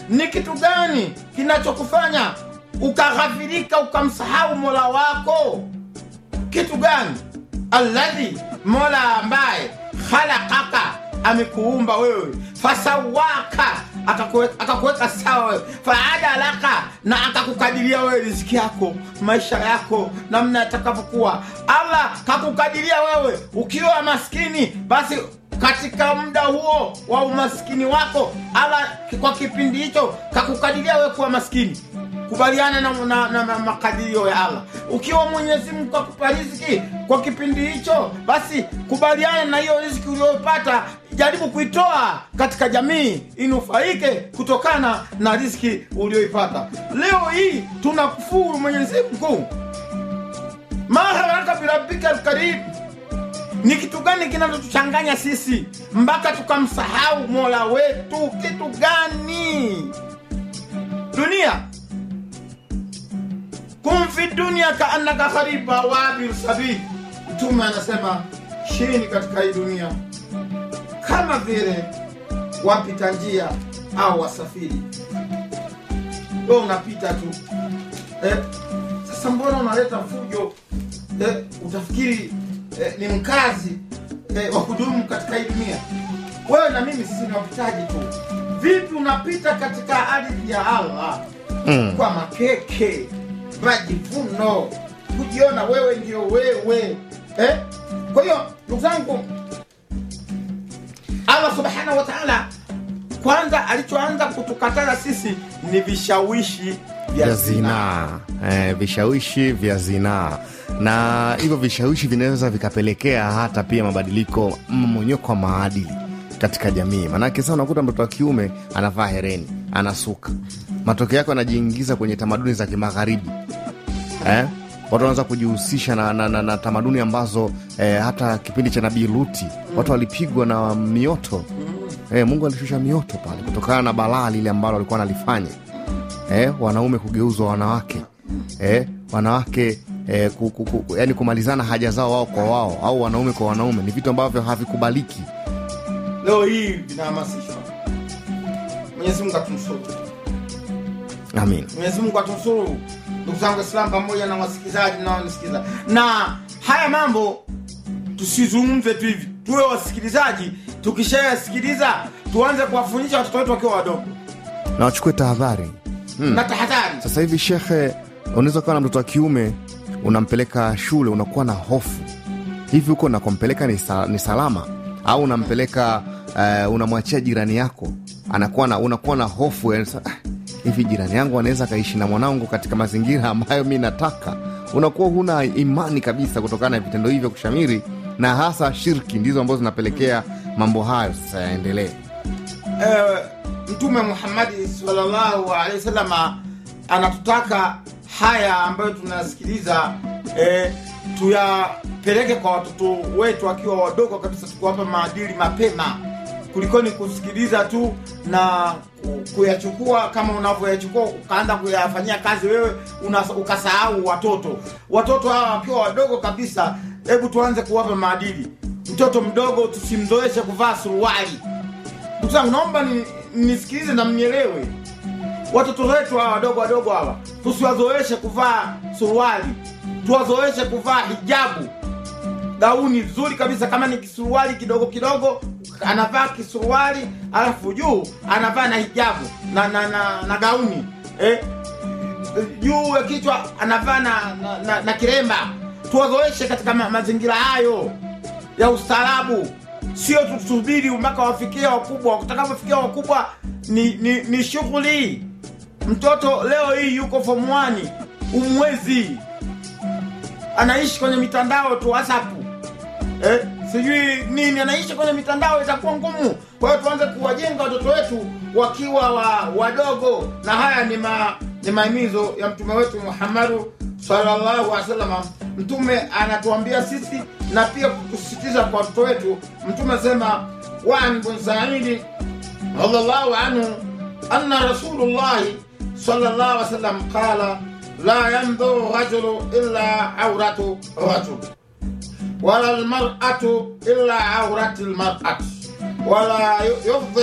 ni kitu gani kinachokufanya ukaghafirika ukamsahau mola wako kitu gani alladhi mola ambaye khalaqaka amekuumba wewe fasawaka akakuweka akakuweka sawa wewe faadalaka na akakukadiria wewe riziki yako maisha yako namna yatakavyokuwa allah kakukadiria wewe ukiwa maskini basi katika muda huo wa umaskini wako allah kwa kipindi hicho kakukadiria wewe kuwa maskini kubaliana na, na, na, na makadirio ya allah ukiwa mwenyezi mungu akupa riziki kwa kipindi hicho basi kubaliana na hiyo riziki uliyopata jaribu kuitoa katika jamii inufaike kutokana na riziki ulioipata leo hii tunakufuru mwenyezi mungu maharaka birabika lkarim ni kitu gani kinachotuchanganya sisi mpaka tukamsahau mola wetu kitu gani dunia kum fi dunia kaannaka khariba wabir sabil mtume anasema shini katika hii dunia kama vile wapita njia au wasafiri we unapita tu eh, sasa mbona unaleta fujo eh, utafikiri eh, ni mkazi eh, wa kudumu katika hii dunia wewe na mimi sisi ni wapitaji tu vipi unapita katika ardhi ya allah Mm. kwa makeke majivuno kujiona wewe ndio wewe eh? kwa hiyo ndugu zangu allah subhanahu wa taala kwanza alichoanza kutukataza sisi ni vishawishi vya vya zinaa zinaa eh, vishawishi vya zinaa na hivyo vishawishi vinaweza vikapelekea hata pia mabadiliko mmonyoko wa maadili katika jamii maanake sasa unakuta mtoto wa kiume anavaa hereni anasuka matokeo yake anajiingiza kwenye tamaduni za kimagharibi eh? watu wanaanza kujihusisha na, na, na, na tamaduni ambazo eh, hata kipindi cha nabii luti watu walipigwa na mioto eh, mungu alishusha mioto pale kutokana na balaa lile ambalo walikuwa wanalifanya eh, wanaume kugeuzwa wanawake eh, wanawake eh, ku, ku, ku, yani kumalizana haja zao wao kwa wao au wanaume kwa wanaume ni vitu ambavyo havikubaliki leo hii vinahamasishwa mwenyezi mungu atumsuru amin mwenyezi mungu atumsuru ndugu zangu islam pamoja na wasikilizaji naonisikiza na haya mambo tusizungumze tu hivi tuwe wasikilizaji tukishayasikiliza tuanze kuwafundisha watoto wetu wakiwa wadogo na wachukue tahadhari na tahadhari sasa hivi shekhe unaweza ukawa na mtoto wa kiume unampeleka shule unakuwa na hofu hivi huko nakompeleka ni, sa, ni salama au unampeleka uh, unamwachia jirani yako anakuwa na unakuwa na hofu yani, sa- ah, hivi jirani yangu anaweza akaishi na mwanangu katika mazingira ambayo mi nataka unakuwa huna imani kabisa kutokana na vitendo hivyo kushamiri na hasa shirki ndizo ambazo zinapelekea mambo hayo sasa yaendelee eh, mtume muhammadi salllahu alehi wasalama anatutaka haya ambayo tunayasikiliza eh, tuyapeleke kwa watoto wetu wakiwa wadogo kabisa tukiwapa maadili mapema kulikoni kusikiliza tu na ku- kuyachukua kama unavyoyachukua ukaanza kuyafanyia kazi wewe una, ukasahau watoto watoto hawa wakiwa wadogo kabisa hebu tuanze kuwapa maadili mtoto mdogo tusimzoeshe kuvaa suruali ndugu zangu naomba ni- nisikilize na mnielewe watoto wetu hawa wadogo wadogo hawa tusiwazoeshe kuvaa suruali tuwazoeshe kuvaa hijabu gauni zuri kabisa kama ni kisuruali kidogo kidogo anavaa kisuruali alafu juu anavaa na hijabu na, na, na, na gauni eh? juu ya kichwa anavaa na, na, na, na kiremba tuwazoeshe katika ma, mazingira hayo ya ustaarabu sio tusubiri mpaka wafikia wakubwa utakapofikia wakubwa ni, ni, ni shughuli mtoto leo hii yuko form 1 umwezi anaishi kwenye mitandao tu whatsapp eh, sijui nini anaishi kwenye mitandao itakuwa ngumu kwa hiyo tuanze kuwajenga watoto wetu wakiwa wa, wadogo na haya ni ma, ni maimizo ya mtume wetu muhammadu sallallahu alaihi wasallam mtume anatuambia sisi na pia kusisitiza kwa watoto wetu mtume asema waan bun saidi radhiallahu anhu anna rasulullahi sallallahu alaihi wasallam qala la yandhuru rajulu illa auratu rajul ولا المرأة إلا عورة المرأة ولا يفضي